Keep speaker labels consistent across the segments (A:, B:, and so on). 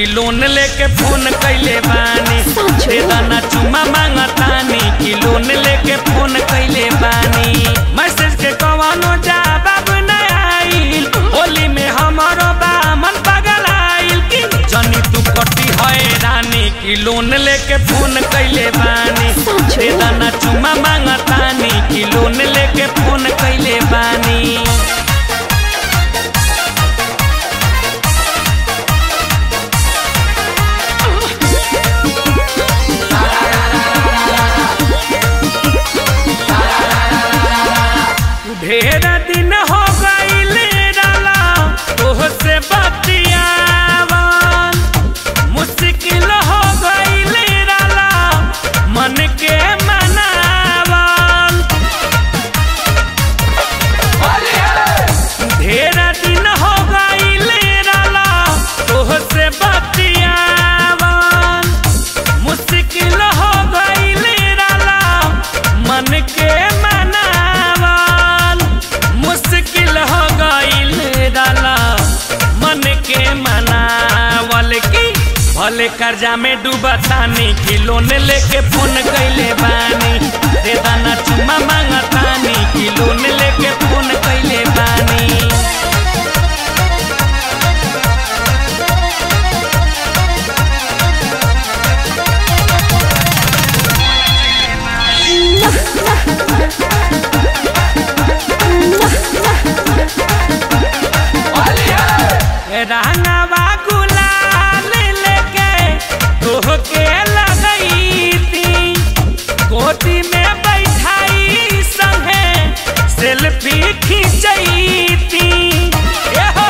A: कि लोन लेके फोन कैले बानी
B: सच
A: दे दाना चुमा मांगतानी कि लोन लेके फोन कैले बानी मैसेज के कवनो जवाब न आइल होली में हमारो बामन पगल आइल कि जनी तू कटी हैरानी कि लोन लेके फोन कैले बानी
B: सच
A: दे दाना चुमा मांगतानी कि लोन लेके फोन कैले बानी ढेर दिन हो गईले डाला तोहसे बतियावन मुश्किल हो गईले डाला मन के मनावन ढेर दिन हो गईले डाला तोहसे बतियावन मुश्किल हो गईले डाला मन के मनावन मुश्किल हो गईल डाला मन के मनावल की भले कर्जा में डूबतानी कि लोन लेके फोन कैले बानी दे दाना चुमा मांगतानी कि लोन लेके फोन कैले बानी रंगवा गुलाल लेके तोहके लगई थी गोदी में बैठाई संगे सेल्फी खींचई थी ए हो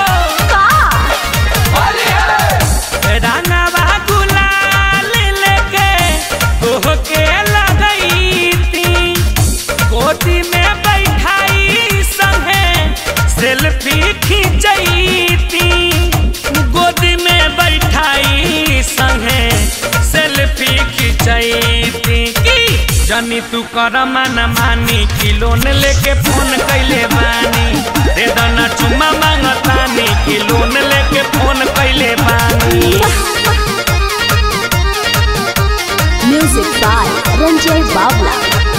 A: रंगवा गुलाल लेके तोहके लगई थी गोदी में बैठाई संगे सेल्फी खींचई थी गोदी में बैठाई संगे सेल्फी खींचई थी की जनी तू कर मन मानी कि लोन लेके फोन कैले बानी दे दना चुमा मांगतानी कि लोन लेके फोन कैले बानी
B: Music by Ranjay Bawla.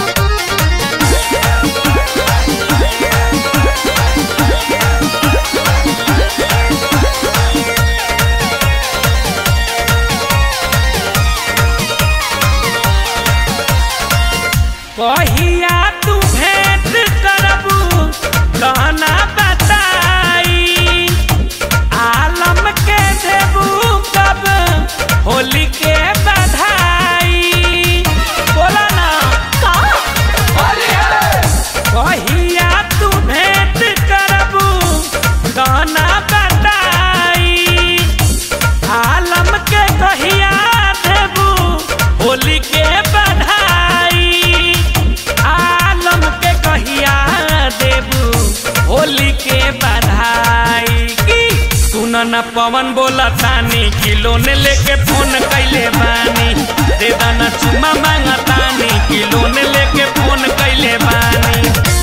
A: कहिया तू भेंट करबू कहना बताई आलम के देबू कब होली के बधाई बोला ना कहिया तू भेंट करबू कहना बताई आलम के कहिया देबू होली के बधाई आलम के कहिया देबू होली के बधाई की सुन न पवन बोला तानी कि लोन लेके फोन कैले बानी दे दाना चुमा मांगतानी कि लोन लेके फोन कैले बानी